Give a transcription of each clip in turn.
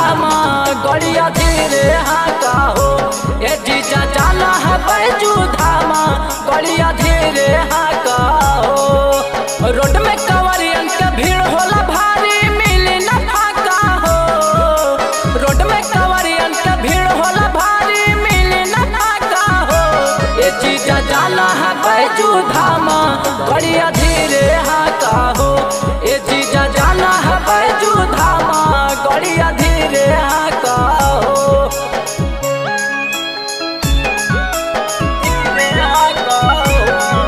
धामा गड़िया धीरे हाका हो ए जीजा जाना है बैजू धामा गड़िया धीरे हाका हो रोड में कवरियन के भीड़ होला भारी मिली न फाका हो रोड में कवरियन के भीड़ होला भारी मिली न फाका हो ए जीजा जाना है बैजू धामा गड़िया धीरे हाका हो ए जीजा जाना है बैजू धामा गड़िया धीरे हाका हो धीरे हाका हो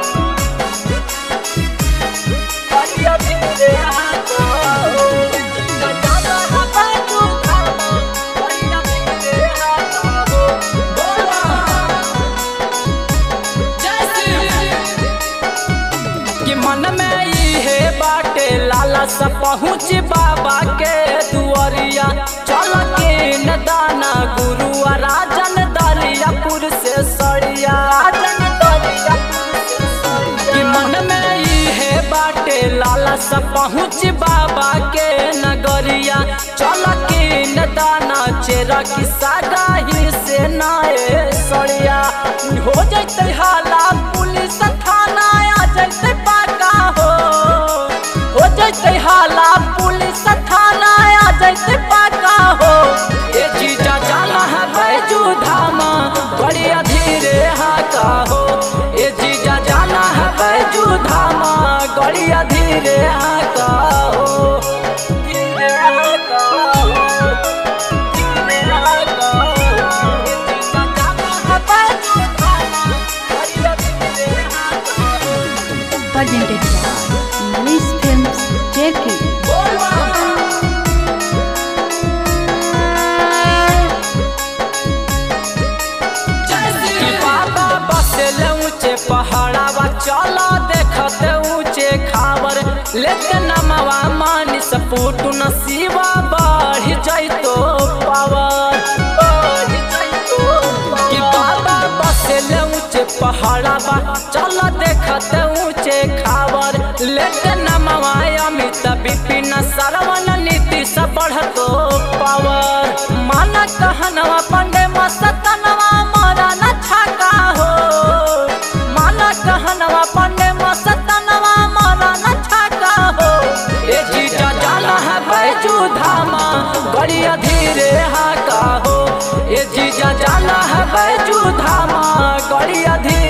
गड़िया धीरे हाका हो जीजा जाना है बैजू धामा गड़िया धीरे हाका हो बोला कि मन में इहे बाटे लाला सा पहुँच बाबा के दुआरिया चल के न दाना गुरु आ राजन दरियापुर से सड़िया राजन दरियापुर से सड़िया। कि मन में इहे बाटे लाला सा पहुँच बाबा के नगरिया चल के न दाना चेरा की सागाही से नाए सड़िया हो जैते हाला पुलिस थाना आ जैते पाका हो हो जैते हाला पुलिस थाना आ जैते पाका हो ये जीजा जाना है बैजू धामा बढ़िया धीरे हाका हो ये जीजा जाना है बैजू धामा गड़िया धीरे हाका हो धीरे हाका हो धीरे हाका हो ये जीजा जाना है बैजू धामा गड़िया धीरे हाका हो presented by English Films Turkey. कि बाबा बसेले ऊंचे पहाड़ावा चला देखते ऊंचे खावर लेते नमवा मानी सपूट नसीबा बढ़ जाइतो पावर बढ़ जाइतो कि बाबा बसेले ऊंचे पहाड़ावा चला देखते ऊंचे खावर लेते नमवा अमित विपिन सरवन नीति से बढ़तो पावर माना कहनवा पंडे मस्तनवा मारा न छाका हो माना कहनवा पंडे मस्तनवा मारा न छाका हो ए जीजा जाना है बैजू धामा गड़िया धीरे हाका हो ए जीजा जाना है बैजू धामा गड़िया धीरे